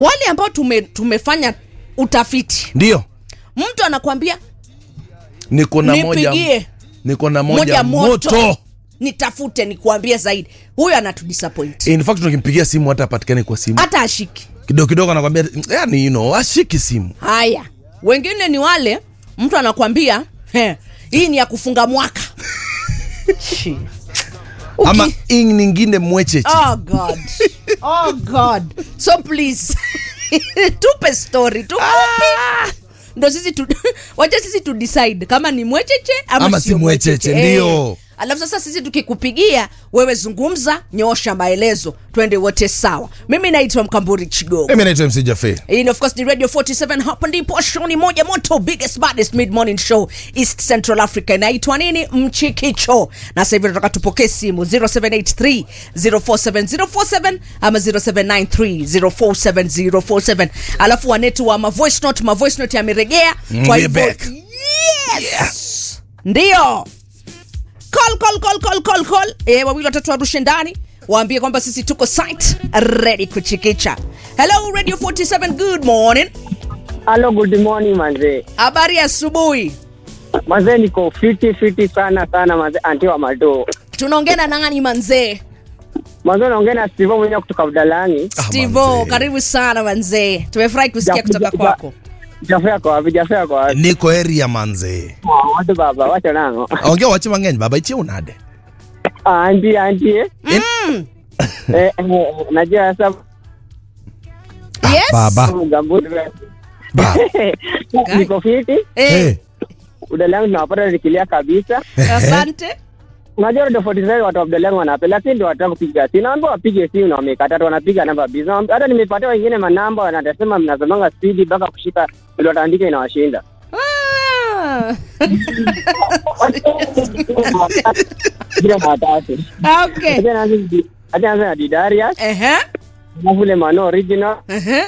wale ambao tume, tumefanya utafiti ndio mtu anakwambia niko na moja nipigie niko na moja, moja moto, moto, nitafute nikuambie zaidi huyo anatudisappoint in fact tukimpigia simu hata apatikane kwa simu hata ashiki kidogo kidogo anakwambia yani you know, ashiki simu haya wengine ni wale mtu anakwambia "He, hii ni ya kufunga mwaka Shi. Uki- ama ing ningine mwecheche oh god oh god so please tupe story tupe ndo sisi tu, wacha sisi tu decide kama ni mwecheche ama, Ama sio si mwecheche, Eh. ndio. alafu sasa sisi tukikupigia wewe zungumza nyosha maelezo twende wote sawa mimi naitwa mkamburi chigogo mimi naitwa mc jafe hii ni of course ni radio 47 hapa ndipo show ni moja moto biggest baddest mid morning show east central africa inaitwa nini mchikicho na sasa hivi tunataka tupokee simu 0783 047047 ama 0793 alafu wanetu wa mavoice note mavoice note yameregea Mm, kwa we're hivyo back. yes ndio call call call call call call eh wawili watatu warushe ndani waambie kwamba sisi tuko site ready kuchikicha hello radio 47 good morning Hello, good morning manze. habari ya asubuhi Manze niko fiti fiti sana sana manze anti wa mado. tunaongea na nani manzee Manze naongea na Steve mwenyewe kutoka Budalangi. Ah, stivo manzee. karibu sana manzee tumefurahi kusikia Ja- kutoka ja- kwako Jafea kwa wapi? Jafea kwa wapi? niko area manze Ah, Watu baba, wacha nango. ongea wache mang'eny baba ichie unade Ah, Anti anti eh. Eh, eh, najua sasa yes baba Mgamburi. ba Niko fiti. eh, hey. Budalangi tunawapata nikilia kabisa. asante Unajua Radio 47 watu wa Budalangi wanapenda, lakini ndio wataka kupiga simu. Naomba wapige simu na wamekataa, tu wanapiga namba biza. Hata nimepatia wengine manamba wanasema mnazomanga spidi mpaka kushika ile wataandika inawashinda. Ah. Bila matatu. okay Acha naanze acha naanze na Didarius, Ehe, alafu ile Mano original, ehe.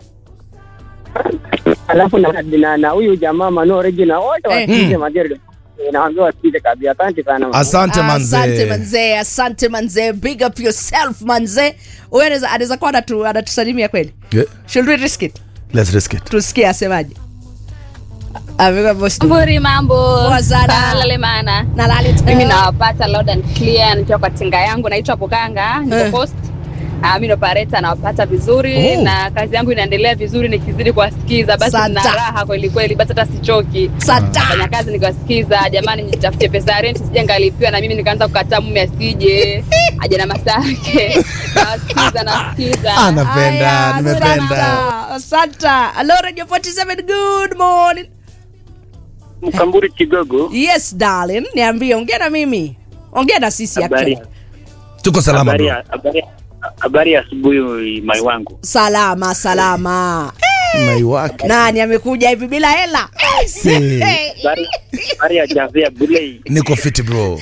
alafu na na na huyu jamaa Mano original wote Eh. wasikize Majeri. Naambia wasikize kabisa. Asante sana. mama. asante asante manze manzee asante manzee big up yourself manzee huyo anaweza anaweza kuwa anatu- anatusalimia kweli Yeah, should we risk it let's risk it tusikie asemaje ameweka voice note. Mburi mambo Poa sana. lale mana na lali mimi nawapata loud and clear nikiwa kwa tinga yangu naitwa Bukanga niko Eh. post Uh, mimi operator nawapata vizuri Oh. na kazi yangu inaendelea vizuri nikizidi kuwasikiza basi Santa. na raha kweli kweli basi hata sichoki Santa. fanya kazi nikiwasikiza jamani nitafutie pesa ya rent sije ngalipiwa na mimi nikaanza kukataa mume asije aje na masake nawasikiza nasikiza anapenda Aya, nimependa asante, asante hello radio 47 good morning Mkamburi Kigogo, yes darling niambie ongea na mimi ongea na sisi habari actually tuko salama habari bro ya- habari ya- habari ya asubuhi mai wangu. salama salama mai wake nani amekuja hivi bila hela Si. Habari habari ya Javea Bulei. niko fiti bro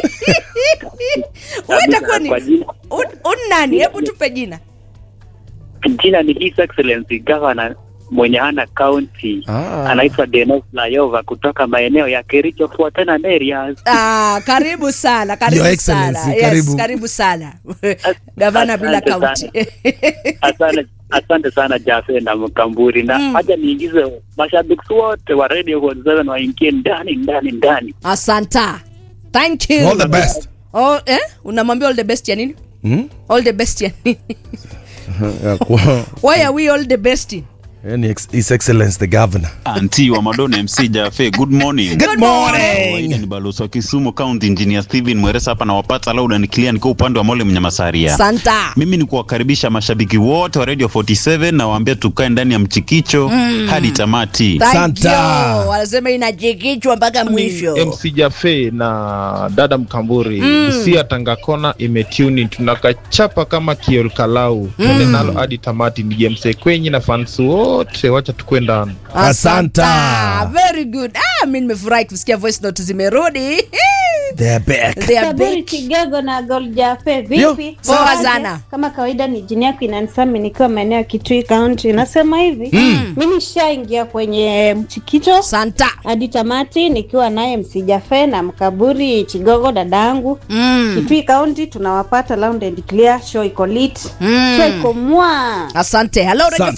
Wewe itakuwa ni Kwa jina, un, un nani hebu tupe jina jina ni His Excellency Governor mwenye hana county Ah. anaitwa Denos Layova kutoka maeneo ya Kericho Fuatana areas. Ah, karibu sana karibu Your sana Excellency, yes, karibu. karibu sana gavana bila asante kaunti Asante asante sana Jafe na Mkamburi na Mm. haja niingize mashabiki wote wa Radio 47 waingie ndani ndani ndani. asanta thank you all the best oh, eh? unamwambia all the best ya nini Hmm? all the best ya nini Ya kuwa- why are we all the best yani ex- his excellence the governor anti wa madona mc jafe good morning good Good Kawaida morning ni balozi wa kisumu county engineer steven mweresa hapa nawapata lauda ni clear nikiwa upande wa mole mnyamasaria santa mimi ni kuwakaribisha mashabiki wote wa radio 47 na waambia tukae ndani ya mchikicho hadi tamati Thank Santa. you. wanasema inajikichwa mpaka mwisho MC Jafe na dada Mkamburi mm. Busia Tangakona imetuni tunakachapa kama kiol kalau mm. nalo hadi tamati ni James Kwenyi na fans wote wacha tukwe ndani Asanta. very good ah, mi nimefurahi kusikia voice note zimerudi They are back. They are Saburi back. Kigogo na Goljafe Yo, vipi? poa Asante. sana. Kama kawaida ni jini yako inanisami nikiwa maeneo ya Kitui County. Nasema hivi, mimi nishaingia kwenye mchikicho Santa. hadi tamati nikiwa naye Msijafe na Mkaburi Chigogo dadangu. Mm. Kitui County tunawapata loud and clear, show iko lit. Mm. Show iko mwa. Asante. Hello, Radio